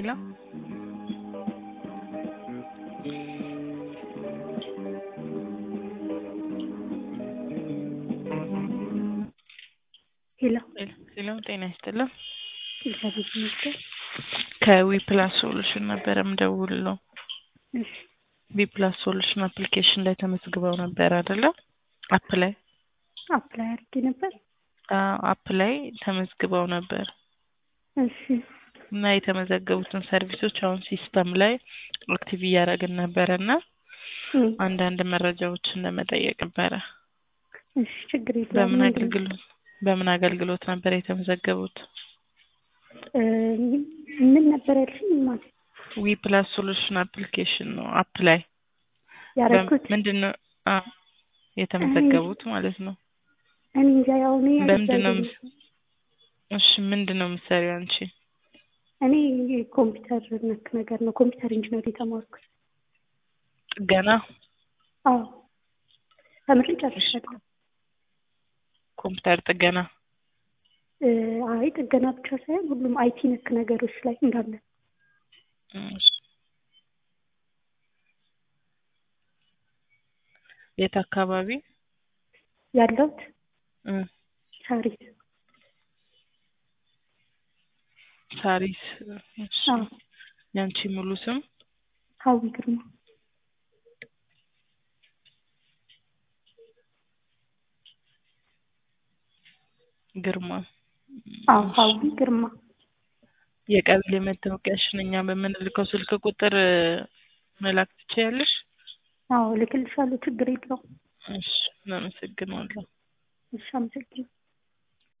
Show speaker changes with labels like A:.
A: ሄሎ
B: ሄሎ
A: ሄሎ ጤና ይስጥልን።
B: እግዚአብሔር ይመስገን።
A: ከዊ ፕላስ ሶሉሽን ነበረ ምደውልለው።
B: እሺ
A: ዊ ፕላስ ሶሉሽን አፕሊኬሽን ላይ ተመዝግበው ነበር አይደለ? አፕ ላይ
B: አፕላይ አድርጌ ነበር።
A: አዎ፣ አፕ ላይ ተመዝግበው ነበር
B: እሺ
A: እና የተመዘገቡትን ሰርቪሶች አሁን ሲስተም ላይ አክቲቭ እያደረግን ነበረ እና
B: እም፣
A: አንዳንድ መረጃዎችን ለመጠየቅ ነበረ።
B: እሺ ችግር የለውም።
A: በምን
B: ምንድን-
A: አገልግሎት በምን አገልግሎት ነበር የተመዘገቡት?
B: እ፣ ምን ነበር ያልሽኝ? ማለት
A: ዊ ፕላስ ሶሉሽን አፕሊኬሽን ነው አፕ ላይ
B: ያደረኩት
A: ምንድን ነው አዎ፣ የተመዘገቡት ማለት ነው።
B: እኔ እንጃ ያው እኔ
A: በምንድን ነው
B: እግዚአብሔር-
A: ምስ- እሺ ምንድን ነው የምትሰሪው አንቺ?
B: እኔ ኮምፒውተር ነክ ነገር ነው ኮምፒውተር ኢንጂነር የተማርኩት።
A: ጥገና
B: አዎ ተምሬ ጨርሻለሁ።
A: ኮምፒውተር ጥገና
B: እ፣ አይ ጥገና ብቻ ሳይሆን ሁሉም አይቲ ነክ ነገሮች ላይ እንዳለ
A: እሺ። የት አካባቢ?
B: ያለሁት
A: እ
B: ሳሪስ።
A: ሳሪስ። እሺ።
B: አዎ
A: ያንቺ ሙሉ ስም?
B: ሀዊ ግርማ።
A: ግርማ።
B: አዎ ሀዊ ግርማ።
A: የቀበሌ መታወቂያሽን እኛ በምንልከው ስልክ ቁጥር እ፣ መላክ ትችያለሽ?
B: አዎ ልክልሻለሁ፣ ችግር የለውም።
A: እሺ፣ እናመሰግናለሁ።
B: እሺ አመሰግናለሁ።